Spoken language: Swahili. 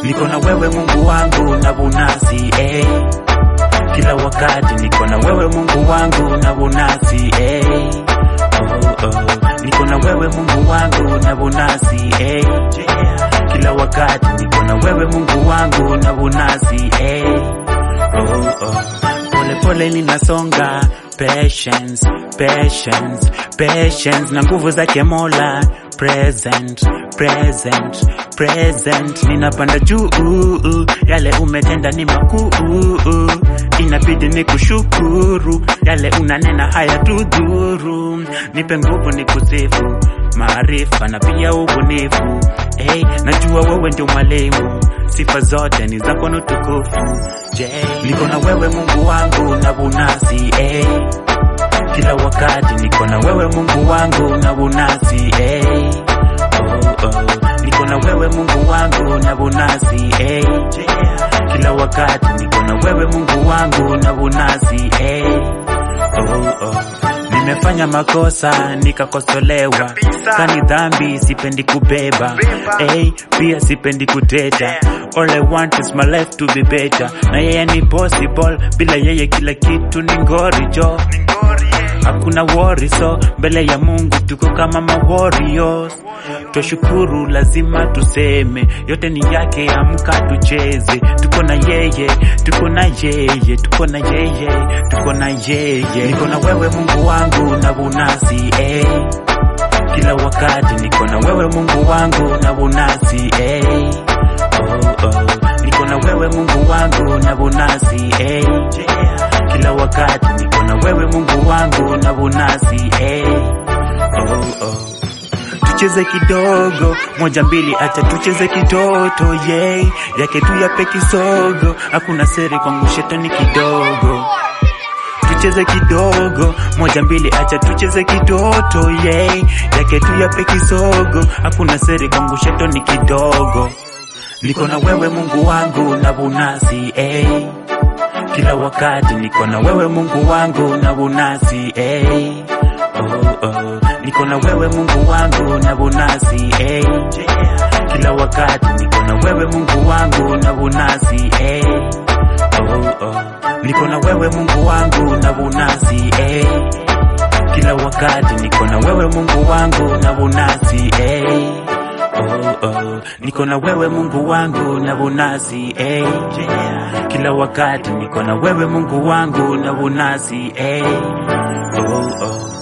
niko na wewe Mungu wangu na bunasi eh. Kila wakati niko na wewe Mungu wangu na bunasi eh. oh, oh. Niko na wewe Mungu wangu na bunasi eh. Kila wakati niko na wewe Mungu wangu na bunasi eh. oh, oh. Pole pole ninasonga patience, patience, patience na nguvu zake Mola present, present, present ninapanda juu yale umetenda ni makuu inabidi ni kushukuru yale unanena haya tudhuru nipe nguvu ni kusifu maarifa na pia ubunifu hey, najua wewe ndio mwalimu sifa zote ni zako na utukufu je niko na wewe mungu wangu na bunasi hey. kila wakati niko na wewe mungu wangu na bunasi hey. oh, oh. niko na wewe mungu wangu na bunasi hey. kila wakati niko na wewe mungu wangu na bunasi hey. oh, oh. Nimefanya makosa nikakosolewa, kani dhambi sipendi kubeba, hey, pia sipendi kuteta. All I want is my life to be better, na yeye ni possible, bila yeye kila kitu ni ngori jo hakuna worry, so mbele ya Mungu tuko kama ma warriors. Twashukuru, lazima tuseme yote ni yake, amka tucheze, tuko na yeye, tuko na yeye, tuko na yeye, tuko na yeye. Niko na wewe Mungu wangu na bunasi eh. Kila wakati niko na wewe Mungu wangu na bunasi eh. oh, oh. Niko na wewe Mungu wangu na bunasi eh. Kila wakati niko na wewe Mungu wangu na bunasi eh. oh, oh. Tucheze kidogo moja mbili, acha tucheze kitoto yeah. Yake tu yape kisogo, hakuna siri kwangu shetani kidogo tucheze kidogo moja mbili, acha tucheze kitoto yeah. Yake tu yape kisogo, hakuna siri kwangu shetani kidogo. Niko na wewe Mungu wangu na bunasi eh. Kila wakati niko na wewe Mungu wangu na bunasi eh. oh, oh. Niko na wewe Mungu wangu na bunasi eh. Kila wakati niko na wewe Mungu wangu na bunasi eh. oh, oh. Niko na wewe Mungu wangu na bunasi eh. Kila wakati niko na wewe Mungu wangu na bunasi eh. Oh, oh. Niko na wewe Mungu wangu na bunasi eh. Kila wakati niko na wewe Mungu wangu na bunasi eh. oh, oh.